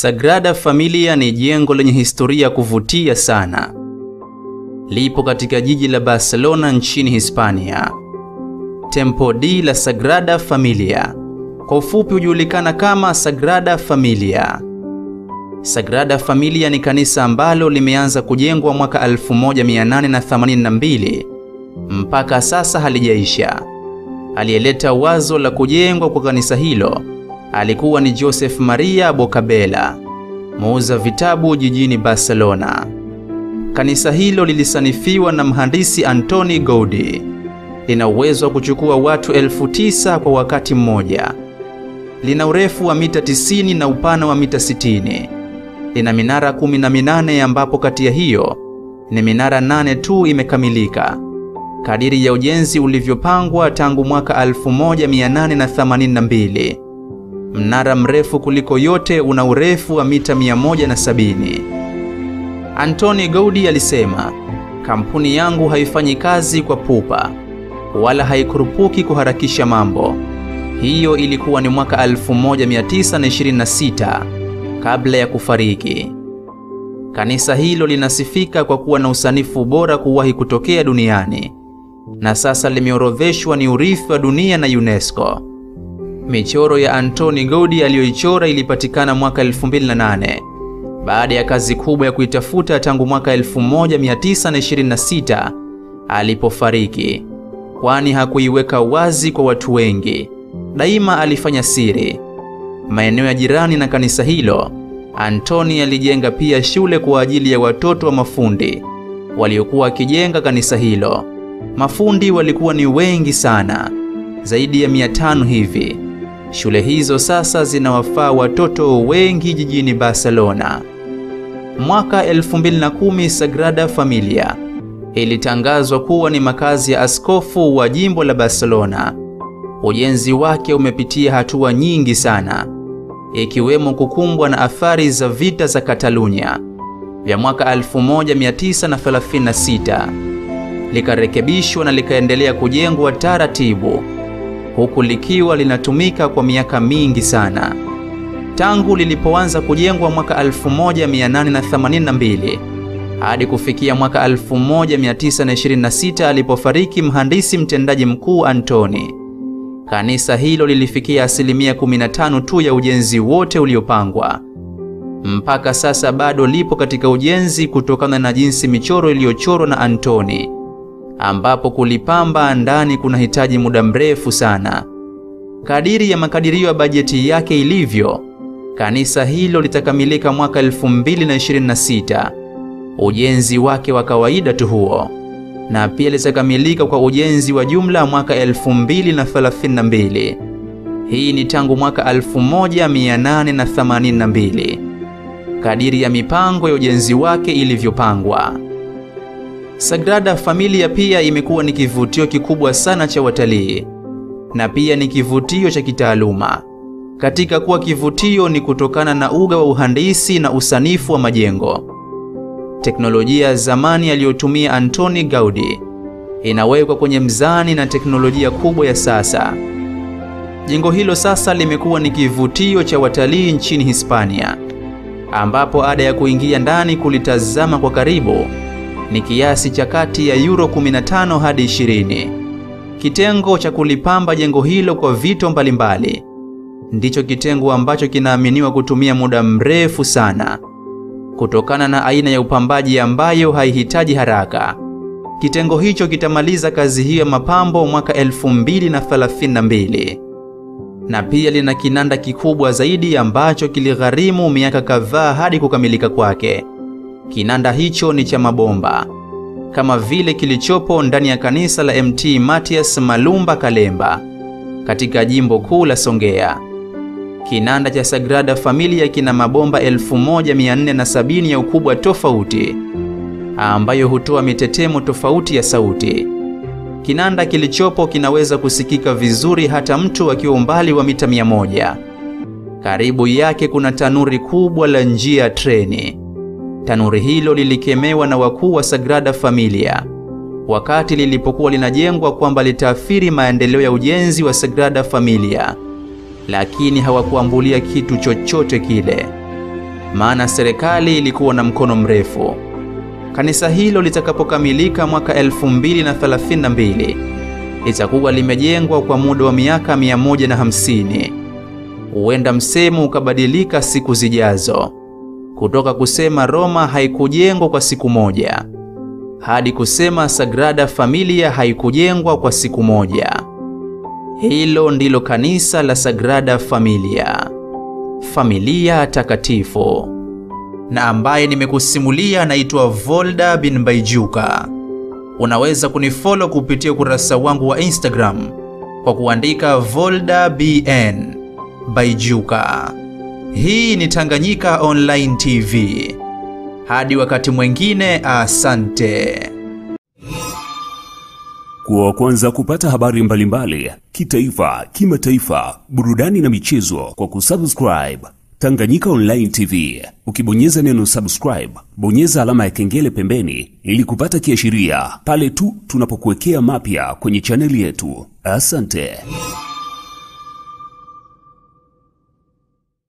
Sagrada Familia ni jengo lenye historia ya kuvutia sana. Lipo katika jiji la Barcelona nchini Hispania. Templo de la Sagrada Familia kwa ufupi hujulikana kama Sagrada Familia. Sagrada Familia ni kanisa ambalo limeanza kujengwa mwaka 1882 mpaka sasa halijaisha. Aliyeleta wazo la kujengwa kwa kanisa hilo alikuwa ni Joseph Maria Bocabella, muuza vitabu jijini Barcelona. Kanisa hilo lilisanifiwa na mhandisi Antoni Gaudi. Lina uwezo wa kuchukua watu elfu tisa kwa wakati mmoja. Lina urefu wa mita 90 na upana wa mita 60. Lina minara kumi na minane ambapo kati ya hiyo ni minara nane tu imekamilika kadiri ya ujenzi ulivyopangwa tangu mwaka 1882. Mnara mrefu kuliko yote una urefu wa mita 170. Antoni Gaudi alisema, kampuni yangu haifanyi kazi kwa pupa wala haikurupuki kuharakisha mambo. Hiyo ilikuwa ni mwaka 1926 kabla ya kufariki. Kanisa hilo linasifika kwa kuwa na usanifu bora kuwahi kutokea duniani na sasa limeorodheshwa ni urithi wa dunia na UNESCO. Michoro ya Antoni Gaudi aliyoichora ilipatikana mwaka 2008 baada ya kazi kubwa ya kuitafuta tangu mwaka 1926 alipofariki, kwani hakuiweka wazi kwa watu wengi. Daima alifanya siri. Maeneo ya jirani na kanisa hilo, Antoni alijenga pia shule kwa ajili ya watoto wa mafundi waliokuwa wakijenga kanisa hilo. Mafundi walikuwa ni wengi sana, zaidi ya mia tano hivi. Shule hizo sasa zinawafaa watoto wengi jijini Barcelona. Mwaka 2010 Sagrada Familia ilitangazwa kuwa ni makazi ya askofu wa jimbo la Barcelona. Ujenzi wake umepitia hatua nyingi sana, ikiwemo kukumbwa na athari za vita za Katalunya vya mwaka 1936 likarekebishwa na likaendelea kujengwa taratibu, huku likiwa linatumika kwa miaka mingi sana tangu lilipoanza kujengwa mwaka 1882 hadi kufikia mwaka 1926 alipofariki mhandisi mtendaji mkuu Antoni. Kanisa hilo lilifikia asilimia 15 tu ya ujenzi wote uliopangwa. Mpaka sasa bado lipo katika ujenzi kutokana na jinsi michoro iliyochorwa na Antoni ambapo kulipamba ndani kunahitaji muda mrefu sana. Kadiri ya makadirio ya bajeti yake ilivyo, kanisa hilo litakamilika mwaka 2026, ujenzi wake wa kawaida tu huo, na pia litakamilika kwa ujenzi wa jumla mwaka 2032. Hii ni tangu mwaka 1882 kadiri ya mipango ya ujenzi wake ilivyopangwa. Sagrada Familia pia imekuwa ni kivutio kikubwa sana cha watalii na pia ni kivutio cha kitaaluma. Katika kuwa kivutio ni kutokana na uga wa uhandisi na usanifu wa majengo. Teknolojia ya zamani aliyotumia Antoni Gaudi inawekwa kwenye mzani na teknolojia kubwa ya sasa. Jengo hilo sasa limekuwa ni kivutio cha watalii nchini Hispania, ambapo ada ya kuingia ndani kulitazama kwa karibu ni kiasi cha kati ya euro 15 hadi 20. Kitengo cha kulipamba jengo hilo kwa vito mbalimbali ndicho kitengo ambacho kinaaminiwa kutumia muda mrefu sana kutokana na aina ya upambaji ambayo haihitaji haraka. Kitengo hicho kitamaliza kazi hiyo ya mapambo mwaka 2032 na pia lina kinanda kikubwa zaidi ambacho kiligharimu miaka kadhaa hadi kukamilika kwake. Kinanda hicho ni cha mabomba kama vile kilichopo ndani ya kanisa la Mt. Matias Malumba Kalemba katika jimbo kuu la Songea. Kinanda cha Sagrada Familia kina mabomba 1470 ya ukubwa tofauti ambayo hutoa mitetemo tofauti ya sauti. Kinanda kilichopo kinaweza kusikika vizuri hata mtu akiwa umbali wa mita 100. Karibu yake kuna tanuri kubwa la njia ya treni. Tanuri hilo lilikemewa na wakuu wa Sagrada Familia wakati lilipokuwa linajengwa kwamba litaathiri maendeleo ya ujenzi wa Sagrada Familia, lakini hawakuambulia kitu chochote kile. maana serikali ilikuwa na mkono mrefu. Kanisa hilo litakapokamilika mwaka 2032 litakuwa limejengwa kwa muda wa miaka 150. Huenda msemo ukabadilika siku zijazo, kutoka kusema Roma haikujengwa kwa siku moja hadi kusema Sagrada Familia haikujengwa kwa siku moja. Hilo ndilo kanisa la Sagrada Familia, familia takatifu. Na ambaye nimekusimulia anaitwa Volda bin Baijuka. Unaweza kunifollow kupitia ukurasa wangu wa Instagram kwa kuandika Volda bn Baijuka. Hii ni Tanganyika Online TV. Hadi wakati mwingine, asante. Kuwa wa kwanza kupata habari mbalimbali kitaifa, kimataifa, burudani na michezo kwa kusubscribe Tanganyika Online TV. Ukibonyeza neno subscribe, bonyeza alama ya kengele pembeni ili kupata kiashiria pale tu tunapokuwekea mapya kwenye chaneli yetu. Asante.